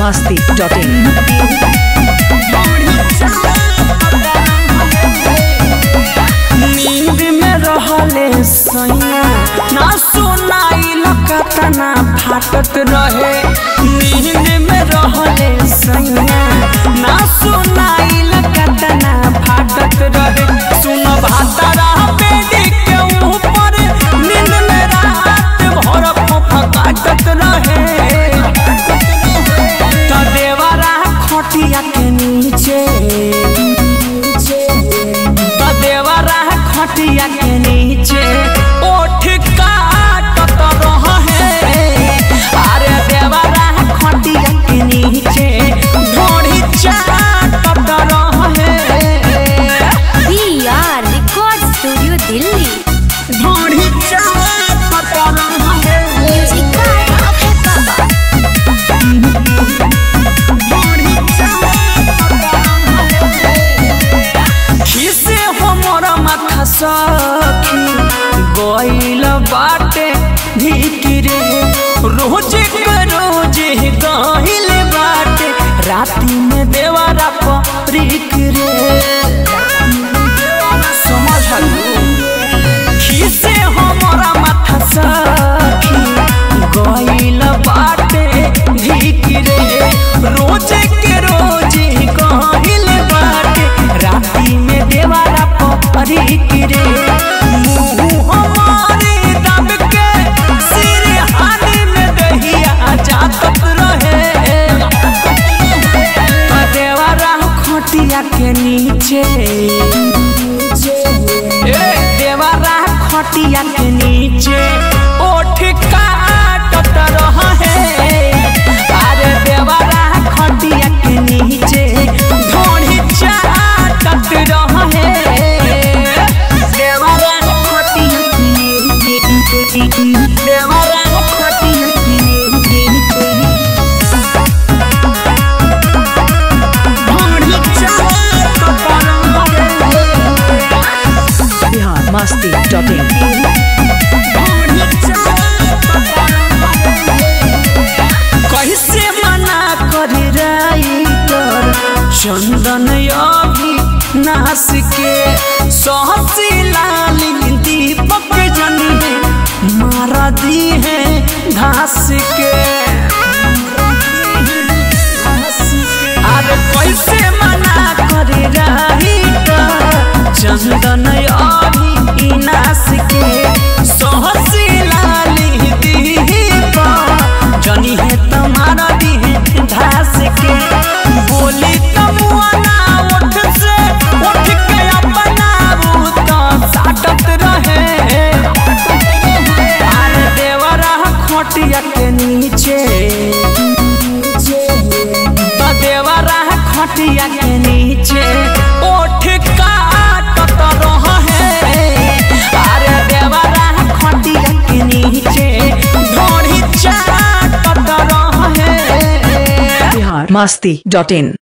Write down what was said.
masti.in. नींद में रहले सैया ना सुनाई लकतना फाटत रहे नींद में रहले सैया ना सुनाई लकतना फाटत रहे सुन भातरा बेदी के ऊपर नींद में रात भर फकाटत रहे त देवरा खटिया के नीचे त देवरा खटिया के नीचे ओठ काटत रहे अरे देवरा खटिया के नीचे ढोढ़ी चाटत रहे VR Record Studio Delhi. ढोढ़ी चाटत रहे Music by Abhay Baba. ढोढ़ी चाटत रहे खिसे हमर माथा सखी गइल बाटे भिकिरे रोज के रोज गइल बाटे राती में देवरा परिक रे समझलू खिसे हमरा माथा सखी गइल बाटे भिकिरे रोज के रोज गइल बाटे राती में देवारा परिक रे मुंह हमारे दब के सिर हानि में दहिया जातत रहे देवारा खटिया के नीचे ए देवारा खटिया के नीचे ओठ काटत रहे अरे देवारा खटिया के नीचे ढोढ़ी चाटत रहे देवारा खटिया के नीचे देवारा खटिया के नीचे ढोढ़ी चाटत रहे Bihar masti.in. कैसे मना कर राइटर चंदन अभी नास के सहसी लाली दीपक जनी मार दी है घास के अरे कैसे मना कर राइटर चंदन अभी नास के सहसी लाली दीपक जनी है तुम्हारा दी है घास के बोली तमुआना उठ से उठ के अपना रूता साटत रहे अरे देवरा खटिया के नीचे तो देवरा खटिया के नीचे ओठ काटत रहे अरे देवरा खटिया के नीचे ढोढ़ी चाटत रहे Bihar masti.in.